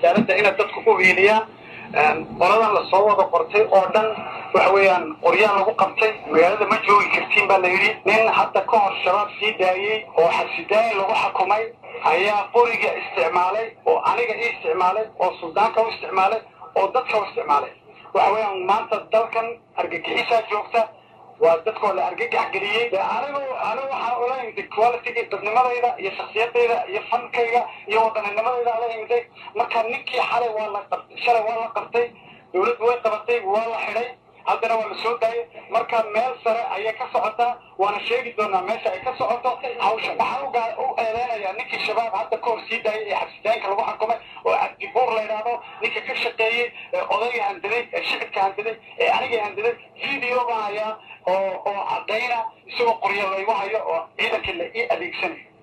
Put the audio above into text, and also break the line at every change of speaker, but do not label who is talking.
cadaaladda inay dadku u hiiliyaan qoladan lasoo wada qortay oo dhan waxa weeyaan qoryaa lagu qabtay magaalada ma joogi kartiin baa la yidhi nin hadda ka hor shabaab sii daayey oo xabsidaayin lagu xukumay ayaa qoriga isticmaalay oo aniga ii isticmaalay oo suldaanka u isticmaalay oo dadka u isticmaalay waxa weeyaan maanta dalkan argagixisaa joogta waa dadkoo la argagax geliyey anigu anigu waxaan ula imiday qualityga dadnimadayda iyo shaksiyadayda iyo fankayga iyo wadanninimadayda ala imiday marka ninkii xalay waa la qabtay shalay waa la qabtay dawladdu way qabatay waa la xidhay haddana waa la soo daayay marka meel sare ayay ka socotaa waana sheegi doonaa meesha ay ka socoto hawsha waxaan u eedeynayaa ninkii shabaab hadda ka hor sii daayay ee xabsitaanka lagu xukumay oo cabdibuur la yidhaahdo ninka ka shaqeeyey ee odayga handaday ee shicibka handaday ee aniga handaday video baan hayaa oo oo caddayna isagoo qoryo laygu hayo oo ciidankii la ii adeegsanayo